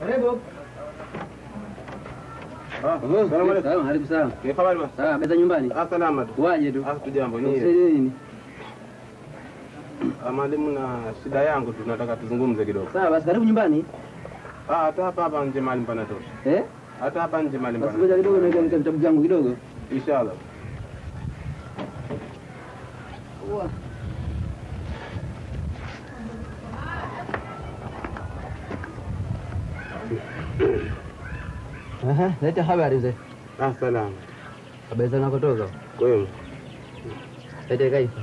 Karibu. Ah, Oh, salamu alaikum. Sawa, karibu sana. Ni habari bwana? Sawa, meza nyumbani. Ah, salama tu. Waje tu. Ah, tujambo Usaidie nyie. nini? Ah, mwalimu na shida yangu tu tunataka tuzungumze kidogo. Sawa, basi karibu nyumbani. Ah, hata hapa hapa nje mahali panatosha. Eh? Hata hapa nje mahali Basi ngoja panatosha. kidogo niweke katika vitabu vyangu kidogo. Inshallah. Aha, leta habari mzee. Ah, salama. Habari za unakotoka? Kwema. Leta kaifa.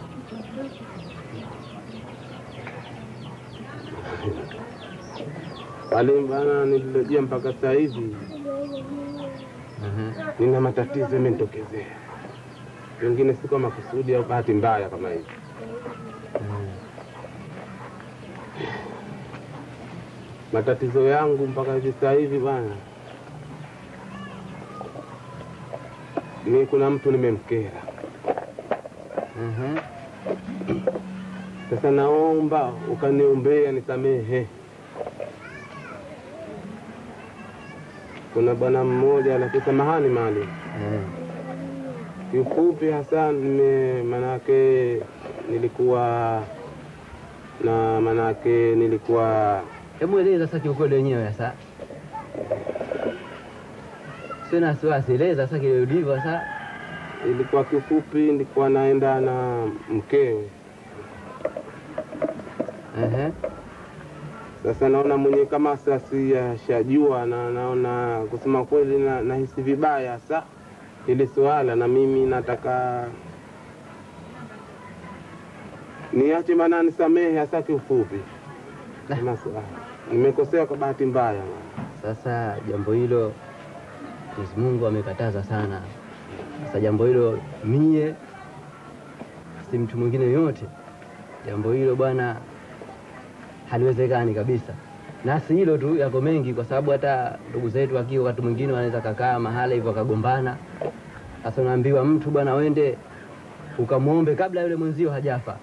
Mwalimu bana, nililojia mpaka saa hizi Aha. nina matatizo yamenitokezea, pengine si kwa makusudi au bahati mbaya kama hivi. Matatizo yangu mpaka hivi saa hivi bwana, ni kuna mtu nimemkera. Aha. Sasa naomba ukaniombea nisamehe. Kuna bwana mmoja lakini samahani mali Eh. kiufupi hasa nime manake nilikuwa na manake nilikuwa Hebu eleza sasa kiukweli wenyewe sasa. Sio na wasiwasi, eleza sasa kile ulivyo sasa. ilikuwa kiufupi nilikuwa naenda na mkewe. Ehe. Sasa naona mwenye kama sasi ashajua na naona kusema kweli na, nahisi vibaya sa ili swala na mimi nataka niache maana nisamehe hasa kiufupi. Nah. Kama swala. Nimekosea kwa bahati mbaya. Sasa jambo hilo Mwenyezi Mungu amekataza sana. Sasa jambo hilo mie si mtu mwingine yoyote, jambo hilo bwana haliwezekani kabisa. Na si hilo tu, yako mengi, kwa sababu hata ndugu zetu wakiwa wakati mwingine wanaweza kakaa mahala hivyo wakagombana. Sasa unaambiwa mtu bwana, wende ukamwombe kabla yule mwenzio hajafa.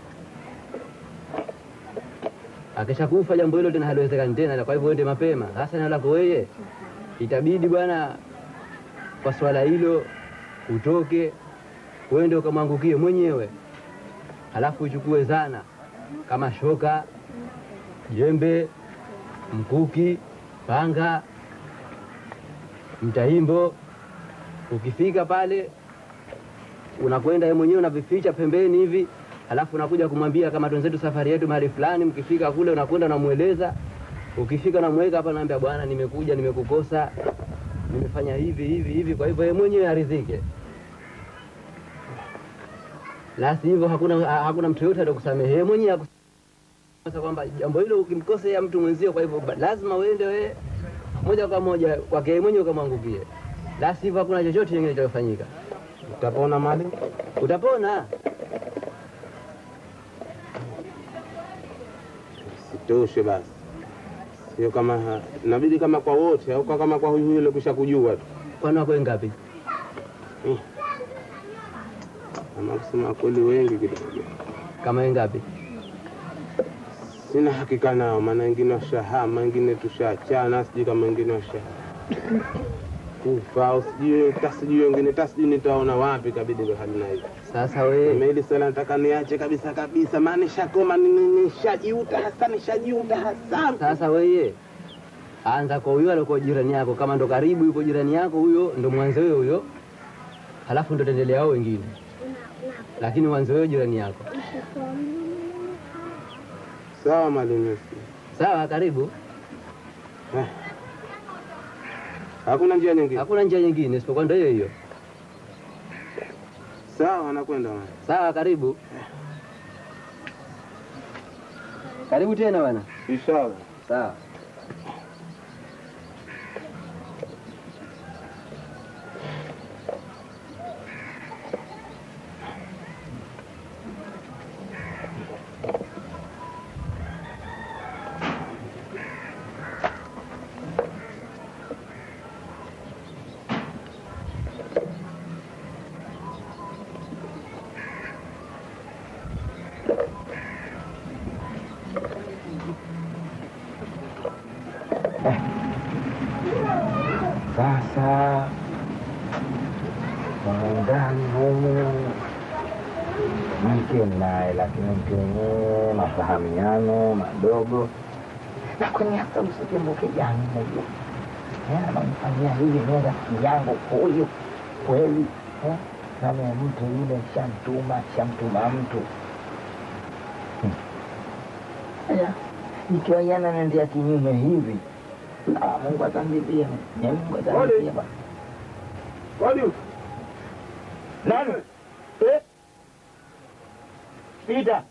Akishakufa jambo hilo tena haliwezekani tena, kwa hivyo uende mapema. Sasa na lako wewe, itabidi bwana, kwa swala hilo utoke uende ukamwangukie mwenyewe, halafu uchukue zana kama shoka, jembe, mkuki, panga, mtaimbo. Ukifika pale unakwenda yeye mwenyewe unavificha pembeni hivi, halafu unakuja kumwambia kama twenzetu safari yetu mahali fulani. Mkifika kule unakwenda unamweleza. Ukifika namweka hapa, naambia bwana, nimekuja nimekukosa, nimefanya hivi hivi hivi, kwa hivyo yeye mwenyewe aridhike. La sivyo hakuna, ha- hakuna mtu yoyote atakusamehe yeye mwenyewe aku- sasa kwamba jambo hilo ukimkosea mtu mwenzio, kwa hivyo ba- lazima uende wewe moja kwa moja kwake yeye mwenyewe ukamwangukie, la sivyo hakuna chochote kingine kitafanyika. Utapona mali? Utapona. Sitoshe basi. Sio kama ha- inabidi kama kwa wote au kwa kama kwa huyu yule kusha kujua tu. Kwani wako ngapi? Ama kusema kweli wengi kidogo. Kama wewe ngapi? Sina hakika nao, maana wengine washahama, wengine tushaachana, sijui kama wengine washa kufa au sijui ta sijui wengine ta sijui nitaona wapi, kabidi ndo hali na hivi. Sasa wewe Kama hili swala nataka niache kabisa kabisa, maana nishakoma, ni- ni- nishajiuta hasa, nishajiuta hasa. sasa wewe anza kwa huyo alikuwa jirani yako, kama ndo karibu yuko jirani yako, huyo ndo mwanzo wewe huyo, halafu ndo tendelea hao wengine, lakini mwanzo wewe jirani yako. Sawa mwalimu, Sawa, karibu. Eh. hakuna njia nyingine. Hakuna njia nyingine isipokuwa ndo hiyo hiyo. Sawa, nakwenda mwalimu. Sawa, karibu. Karibu tena bwana. Inshallah. Sawa. Sasa muungani humu mke naye, lakini mke wenyewe mafahamiano madogo, na kwenye hata usikumbuke jani moja anamfanyia hivi ni rafiki yangu huyu kweli eh? nami mtu yule shamtuma shamtuma mtu Hmm. Aya, ikiwa yana nendea kinyume hivi ah, Mungu atanilipia Ni Mungu atanilipia bwana. Kwani Nani? Eh? Pita.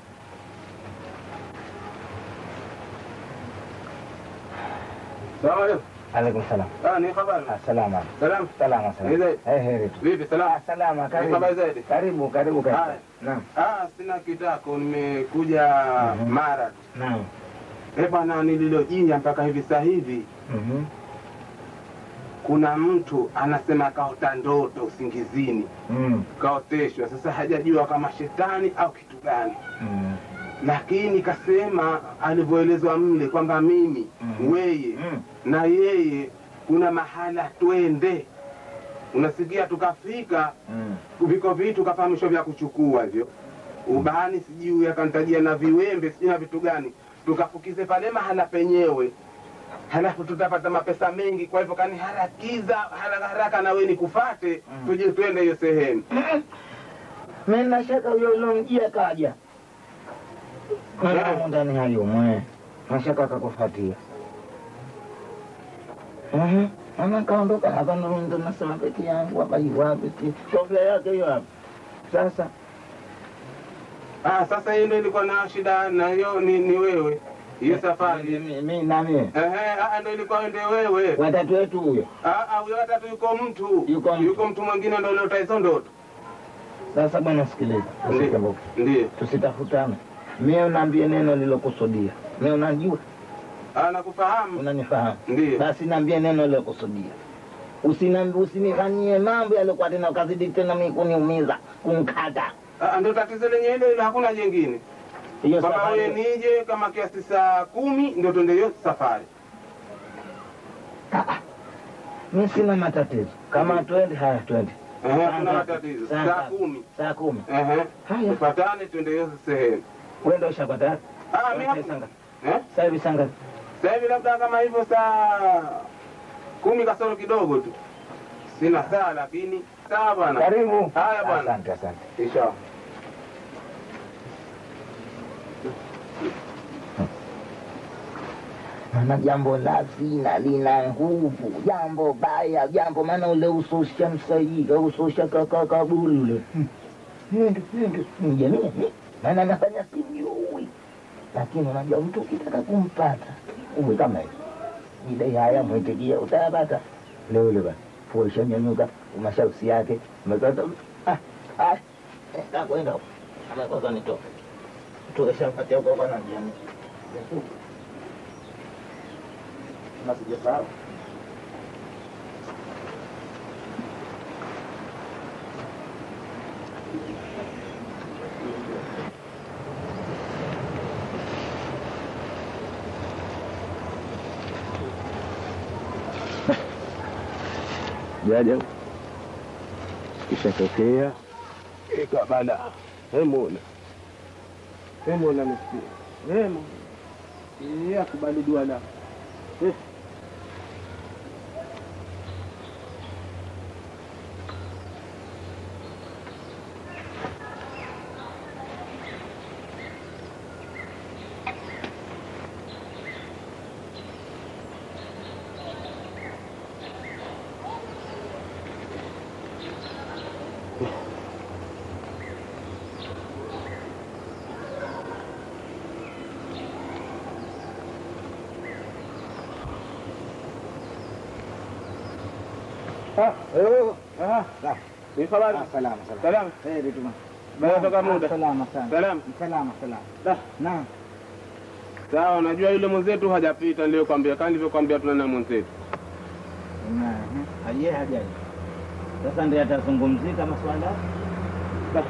sawa leo? Alaikum salam. Ah, ni habari. Ah, Salama. Salam. Salama Ni zaidi? salama. Eh, heri tu. Vipi salama? Ah, Salama, Ni habari karibu. zaidi? Karibu, karibu karibu. Haya. Naam. Ah, sina kitako, nimekuja Mhm. mara tu. Naam. Eh bwana, nililojia mpaka hivi sasa hivi Mhm. kuna mtu anasema kaota ndoto usingizini, Mm. kaoteshwa. Sasa hajajua kama shetani au kitu gani, Mm. lakini kasema alivyoelezwa mle kwamba mimi Mhm. weye Mm. na yeye kuna mahala twende. Unasikia, tukafika Mm. viko vitu kafahamishwa vya kuchukua hivyo ubani, sijui akantajia na viwembe, sijui na vitu gani, tukafukize pale mahala penyewe, halafu tutapata mapesa mengi. Kwa hivyo kaniharakiza haraka haraka, na wewe nikufate, Mm. tuje twende hiyo sehemu. Mimi na shaka huyo ulomjia kaja. Yeah. Mwanangu ndani hayo mwe. Nashaka akakufuatia. Mhm. Ana kaondoka hapa ndo ndo nasema peke yangu hapa hiyo wapi si kofia yake hiyo hapa. Sasa Ah, sasa hiyo ndio ilikuwa na shida na hiyo ni, ni wewe hiyo safari. mimi na mimi Ehe, ah, ndio ilikuwa ndio wewe. watatu wetu huyo. Ah, ah, huyo watatu yuko mtu Yuko mtu. yuko mtu mwingine ndio uliota hizo ndoto. Sasa bwana sikiliza. Ndiyo. Usikumbuke. Ndiyo. Tusitafutane. Mimi unaambie neno lilokusudia. Mimi unajua, Ah, nakufahamu. unanifahamu. Ndiyo. Basi niambie neno lilokusudia. Usiniambi usinifanyie mambo yaliokuwa tena ukazidi tena mimi kuniumiza, kunkata. Ah, ndio tatizo lenyewe hilo, ila hakuna jengine. Hiyo Baba wewe safari. nije kama kiasi saa kumi ndio tuende hiyo safari. Mimi sina matatizo. Kama twende haya twende. Ehe, Saa kuna ngapi? matatizo. Saa Saa ngapi? kumi. Saa kumi. Ehe. Haya. Tufatane tuende hiyo sehemu. Wewe ndio ushapata. Ah, mimi Sasa hapo. ngapi? Eh? Sasa hivi saa ngapi? Sasa hivi labda kama hivyo saa kumi kasoro kidogo tu. Sina saa lakini sawa bwana. Karibu. Haya bwana. Asante, asante. Inshallah. Maana jambo la zina lina nguvu, jambo baya, jambo maana ule usosha msaika usosha kakakabuli ule Ndio, ndio, ni jamii maana nafanya sijui, lakini unajua mtu ukitaka kumpata uwe kama hivi idai haya mwitikia utayapata leo ule basi fuisha nyanyuka masharti yake umepata ah ah eh, takwenda amekosa nitoke tukishampatia huko kwa nani nasijasahau Jaja kishatokea ikabala hemona hemona msikia hemo yeye akubali dua la Eh. Ah, eh, ah, ni habari salama salama salama heri tu Baada toka muda salama sana salama salama salama Da. naam sawa unajua yule mwenzetu hajapita niliyokwambia kama nilivyokwambia tunana mwenzetu aje hajaji sasa ndiye atazungumzika maswala Da.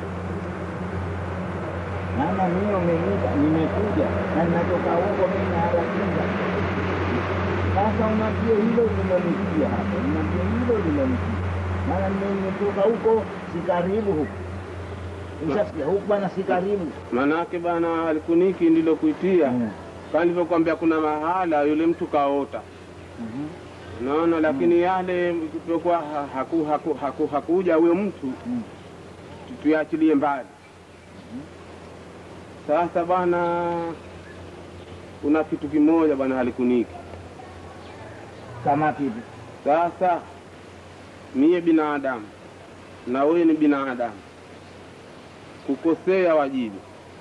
mama mimi umeniita nimekuja na ninatoka huko mimi naharakiza Sasa unambie hilo lilonikia hapa, unambie hilo lilonikia, maana nimetoka huko, si karibu huko. Ushasikia huku bwana, si karibu. Manake bana alikuniki ndilo kuitia Mm. kama nilivyokuambia, kuna mahala yule mtu kaota Mhm. naona, lakini yale kutokuwa ha- haku, haku, haku, hakuja huyo mtu Mm. tu- tuyachilie mbali. Sasa bwana, kuna kitu kimoja bwana alikuniki. Kama kipi? Sasa mie binadamu na wewe ni binadamu, kukosea wajibu,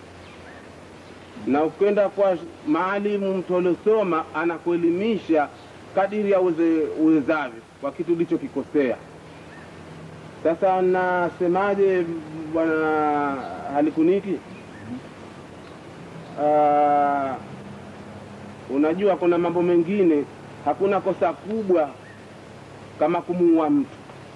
na ukenda kwa maalimu, mtu aliosoma anakuelimisha kadiri ya uweze- uwezavyo kwa kitu ulichokikosea. Sasa nasemaje, bwana Halikuniki? Ah, unajua kuna mambo mengine, hakuna kosa kubwa kama kumuua mtu.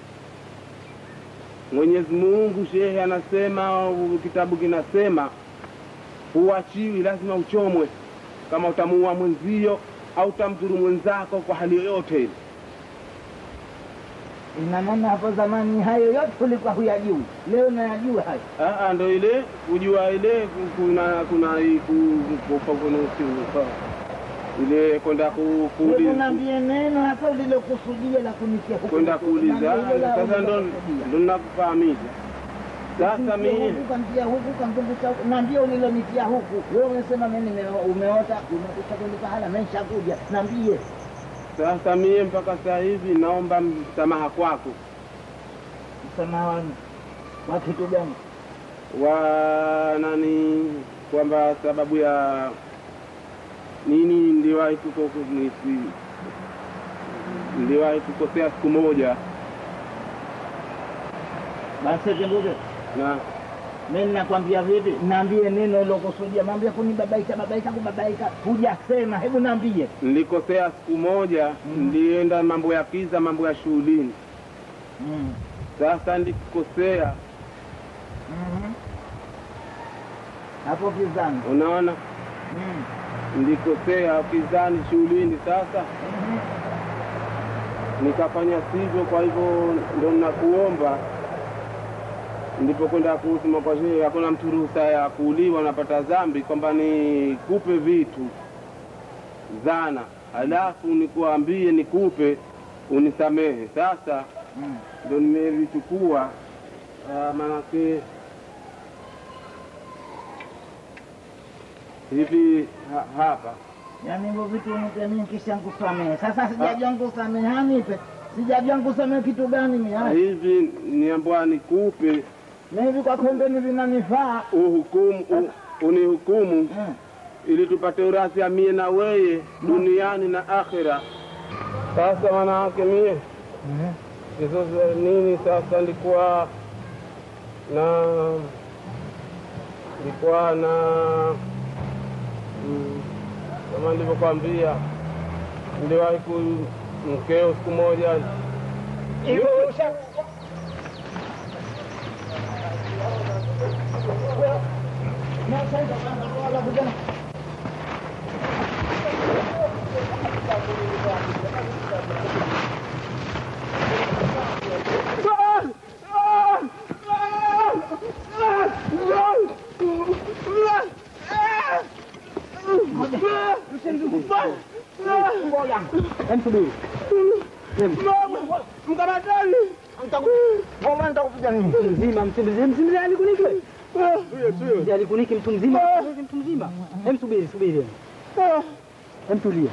Mwenyezi Mungu shehe anasema, kitabu kinasema huachiwi, lazima uchomwe kama utamuua mwenzio au utamdhuru mwenzako kwa hali yoyote ile. Ina maana hapo zamani hayo yote ulikuwa huyajui, leo nayajua hayo. Ah, ah, ndo ile kujua ile kuna kuna hii ku- ku- ku- ku- ku- ile kwenda ku- Hebu kuuliza niambie neno hata ulilokusudia la kunikia huku. kwenda kuuliza. Niambie hilo la Sasa ndo ulilokusudia. ndo nakufahamisha sasa mimi huku kamtia huku kamzungusha huku, naambie ulilonitia huku. Wewe umesema mimi nime- umeota umekuta kwenye pahala, mimi nishakuja. Naambie sasa mie mpaka sasa hivi naomba msamaha kwako msamaha wangu wa kitu gani? wa nani, kwamba sababu ya nini niliwahi kuko- nisi- niliwahi kukosea siku moja Basi kimbuke na mimi nakwambia vipi? Naambie neno ulilokusudia. Naambia kunibabaisha babaisha kubabaika, hujasema. Hebu naambie. nilikosea siku moja nilienda mambo ya kiza, mambo ya shughulini. Mm. Sasa nilikosea, Mhm. Hapo kizani. unaona, Mm. nilikosea kizani, shughulini. Sasa Mhm. nikafanya sivyo, kwa hivyo ndo nakuomba nilipokwenda kusema kwa shehe, hakuna mtu ruhusa ya kuuliwa, napata dhambi, kwamba nikupe vitu zana, halafu nikuambie nikupe unisamehe. Sasa Mm. ndo nimevichukua, ah, manake hivi ha, hapa Yaani hivyo vitu nipe mimi kisha nikusamehe. Sasa sijajua nikusamehe, hanipe. Sijajua nikusamehe kitu gani mimi. haya. hivi niambwa nikupe Mimi hivi kwa pembeni vinanifaa. uhukumu u, unihukumu Mm. ili tupate urathi ya mie na weye duniani na akhira. Sasa manawake mie Mhm. hizo za nini sasa, nilikuwa na nilikuwa na mm, kama nilivyokwambia, niliwahi ku mkeo siku moja Hivyo usha- mkamatani Ngoma nitakupiga nini? mzima mzima alikuniki mzee alikuniki mtu mzima mtu mzima hem subiri subiri hem tulia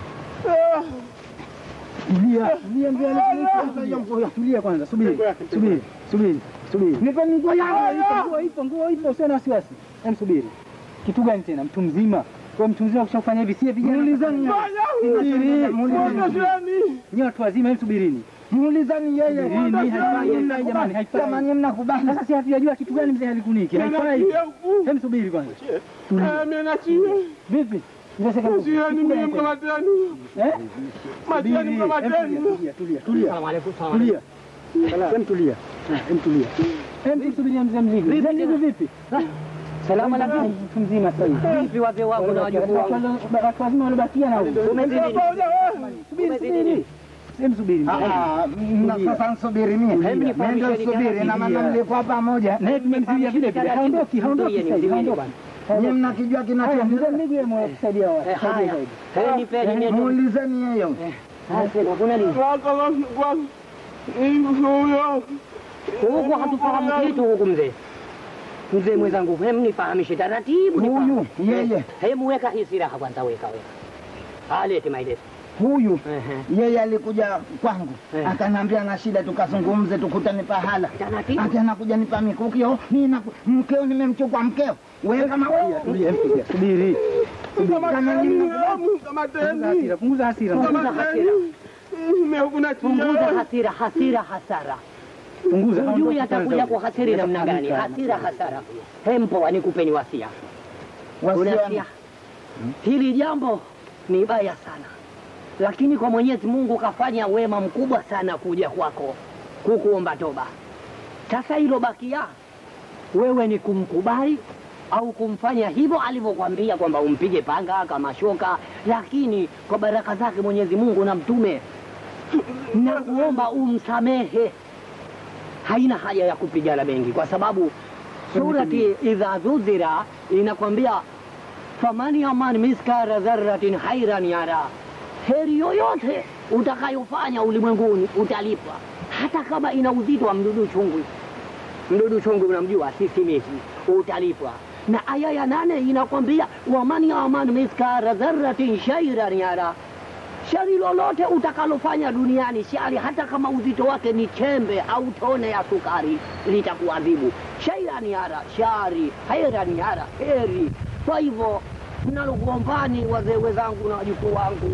tulia tulia mzee alikuniki tulia kwanza subiri subiri subiri subiri Nipe nguo yangu. ipo nguo ipo nguo ipo usio na wasiwasi hem subiri kitu gani tena mtu mzima kwa mtu mzima kushafanya hivi sie vijana Muulizani yeye. ni watu wazima hem subirini Muulizani yeye. Subirini, haifai haifai jamani haifai Jamani mnakubali. sasa si hatujajua kitu gani mzee alikuniki haifai hem subiri kwanza vipi Unataka kitu gani tena? Eh? Matiani Subiri, mkamateni. em, tulia, tulia, tulia. Tulia. Em, tulia. Ah, em, tulia. Em, tusubiria mzee mzigo. Mzee mzigo vipi? Ah, Salama lakini mtu mzima sasa hivi. Vipi wazee wangu na wajukuu wangu? Watu wazima waliobakia na huko. Umezidi nini? Subiri, Umezidi subiri. nini? Sema subiri. Ah, na sasa nsubiri mie Hebu ndio nifahamisheni nsubiri na maana taratibu. mlikuwa pamoja Naye tumemzuia vile vile. Haondoki, haondoki Mzuieni, sasa hivi. mzuieni haondoki. bwana. nyie mnakijua Haya, kinachoendelea mzee miguu ya kusaidia watu. Eh, haya. Eh, nipeni mie tu. muulizeni yeyo Haya, sema, kuna nini? Huku hatufahamu kitu huku mzee. Mzee mwenzangu, hem nifahamishe taratibu. huyu nifahamu. yeye Hem weka hii silaha kwanza, weka weka. Alete maelezo. huyu Ehe. yeye alikuja kwangu Eh. akaniambia na shida tukazungumze tukutane pahala Taratibu. ati anakuja nipa mikukio mimi na mkeo nimemchukua mkeo wewe kama wewe Tulia, tulia. Subiri. kama nyinyi Punguza hasira, punguza hasira. Punguza hasira. Punguza hasira, hasira, hasara. Punguza. Hujui haondoki atakuja kwanza. kwa hasiri namna gani? Hasira, hasara. Hempo, nikupeni wasia. Unasia, wasiana hili jambo ni baya sana, lakini kwa Mwenyezi Mungu kafanya wema mkubwa sana kuja kwako kukuomba toba. Sasa hilo bakia wewe ni kumkubali au kumfanya hivyo alivyokwambia kwamba umpige panga kama shoka, lakini kwa baraka zake Mwenyezi Mungu na mtume na kuomba umsamehe. Haina haja ya kupigana mengi, kwa sababu surati idha dhudhira inakwambia faman yaman miskara dharratin khairan yara, heri yoyote utakayofanya ulimwenguni utalipwa, hata kama ina uzito wa mdudu chungwi. Mdudu chungwi unamjua, sisimizi, utalipwa. Na aya ya nane inakwambia waman yaman miskara dharratin shairan yara, shari lolote utakalofanya duniani, shari hata kama uzito wake ni chembe au tone ya sukari, litakuadhibu. Shairan yara, shari, hairan yara, heri. Kwa hivyo nalokuombani wazee wenzangu na wajukuu wangu,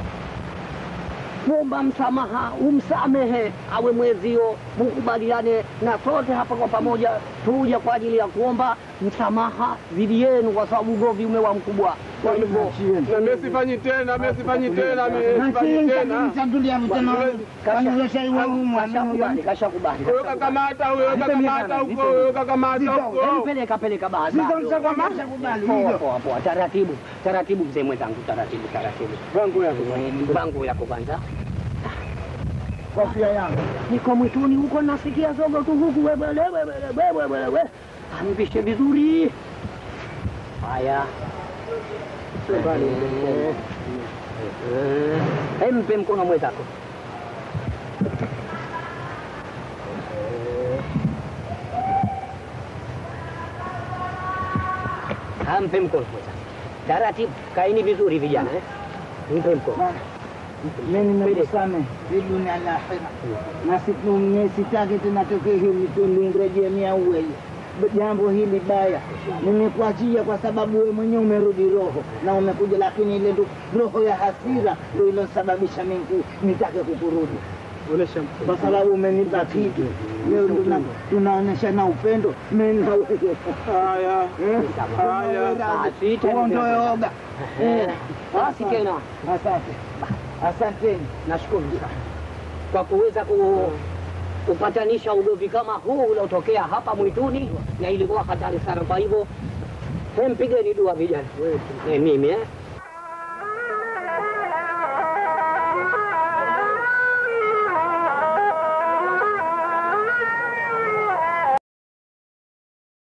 kuomba msamaha, umsamehe awe mwezio, mukubaliane na sote hapa kwa pamoja, tuje kwa ajili ya kuomba msamaha dhidi yenu, kwa sababu ugomvi umewa mkubwa. Kwa hivyo Na mimi sifanyi tena, mimi sifanyi tena, mimi sifanyi tena. kashakubali, kashakubali. Huyo kakamata, huyo kakamata huko, huyo kakamata huko. Hebu peleka peleka bahati. Poa poa poa, taratibu taratibu, mzee mwenzangu, taratibu taratibu. Vangu yako. Bangu yako kwanza. kofia yangu Niko mwituni huko nasikia zogo tu huku wewe wewe wewe wewe wewe. Ampishe vizuri. Haya. Eh, mpe mkono mwenzako. Ampe mkono mwenzako. Taratibu, kaini vizuri vijana eh. Mpe mkono. mimi nimekusame hii dunia na akhera na siku mie sitaki tena tokee hili tulingejemia uwele jambo hili baya nimekuachia kwa sababu wewe mwenyewe umerudi roho na umekuja lakini ile ndo roho ya hasira ndo ilosababisha mimi nitake kukurudi Onesha kwa sababu umenipa kitu leo tuna- tunaonyeshana upendo mimi na wewe Haya, Eh? haya. Basi, tena uondoe oga Eh, basi tena asante asanteni nashukuru sana kwa kuweza ku, kupatanisha ugomvi kama huu uliotokea hapa mwituni, na ilikuwa hatari sana. Kwa hivyo, he, mpigeni dua vijana, eh, mimi eh,